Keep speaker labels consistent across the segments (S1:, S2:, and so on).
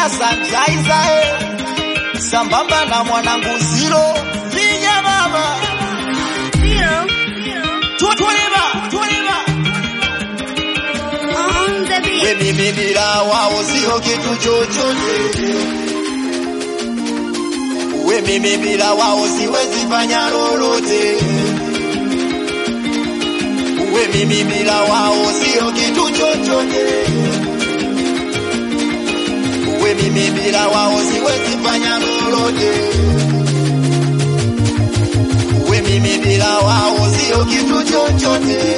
S1: na Sanjaiza eh. sambamba na mwanangu Ziro Vinya mama Tuliba, tuliba.
S2: On the beat.
S1: We mimi bila wao sio kitu chochote. We mimi bila wao siwezi fanya lolote. We mimi bila wao sio kitu chochote. We mimi bila wao siwezi fanya lolote. We mimi bila wao sio kitu chochote.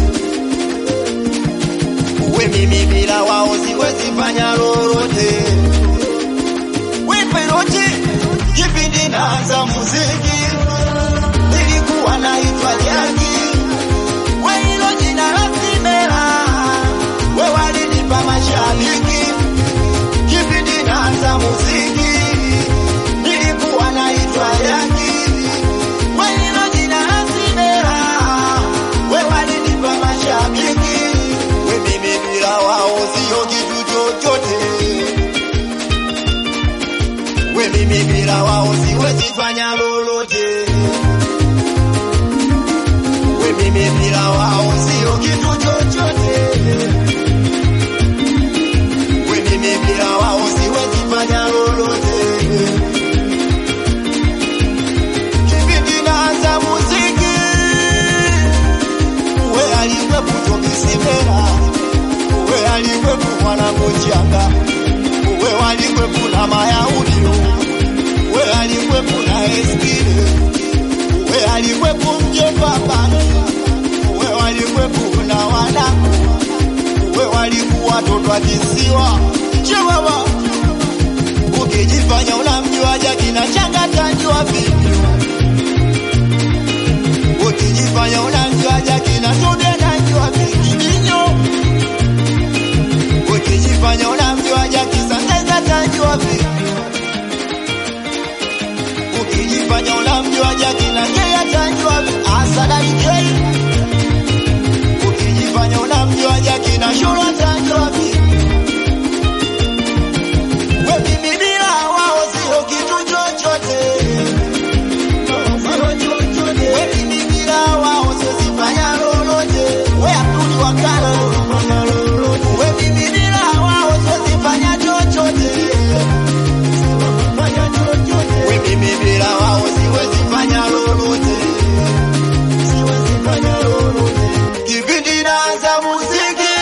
S1: We mimi bila wao siwezi fanya lolote. We Perochi, kipindi naanza muziki nilikuwa naitwa Jaki. We hilo jina la Simela, we walinipa mashabiki. Kipindi naanza muziki nilikuwa naitwa Jaki. We hilo jina la Simela, we walinipa mashabiki. We mimi bila wao sio kitu chochote. We mimi bila wao siwezi fanya lolote. We mimi bila wao sio kitu chochote. We mimi bila wao siwezi fanya lolote. Kipindi naanza muziki, we alikuwepo Tobi Simela, we alikuwepo mwanangu Changa, we walikuwepo na Mayahudi, we alikuwepo na Eskile, we alikuwepo mjomba Bani, we walikuwepo na wanangu, we walikuwa watoto wa kisiwa Chiwawa, ukijifanya unamjua Jaki na Changa tajua vipi? Ukijifanya unamjua Jaki na Tobi anajua vinginyo. Ukijifanya unamjua Jaki Sanjaiza atajua vipi? Ukijifanya unamjua Jaki na Kei atajua vipi? Asadari Kei. Ukijifanya unamjua Jaki na Shura atajua vipi? We mimi bila wao sio kitu chochote. We mimi bila wao siwezi fanya lolote. We Abduli Wakala. We mimi bila wao siwezi fanya chochote. We mimi bila wao siwezi fanya lolote. Kipindi naanza muziki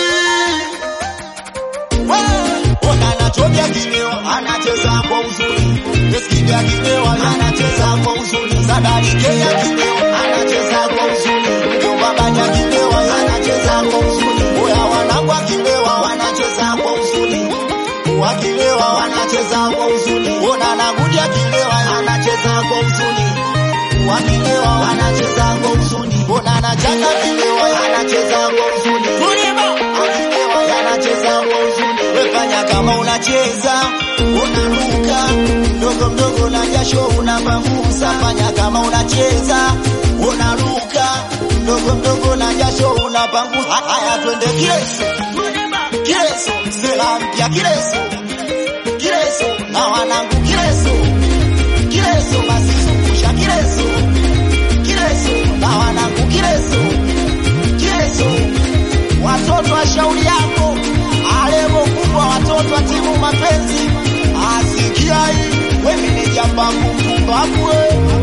S1: Ona anatobia kileo, anacheza kwa uzuri. Eskidi akilewa, anacheza kwa uzuri. Sadarike ya kileo, anacheza kwa uzuri. Jomba Banya akilewa, anacheza kwa uzuri. Oya wanangu akilewa, wanacheza kwa uzuri. Wakilewa, wanacheza kwa uzuri. Ona Nagudi akilewa, anacheza kwa uzuri. Wakilewa, wanacheza kwa uzuri. Ona Nachanga akilewa, anacheza kwa uzuri. Akilewa, anacheza kwa uzuri. Wefanya kama unacheza unaruka mdogo mdogo na jasho unapambusa. Fanya kama unacheza unaruka mdogo mdogo na jasho unapangusa. Haya, twende kileso kileso, sela mpya kileso kileso, na wanangu kileso kileso, basi zungusha kileso kileso, na wanangu kileso kileso watoto wa shauri yako alemo kubwa watoto wa timu mapenzi asikia hii we meneja mbavu mpumbavu we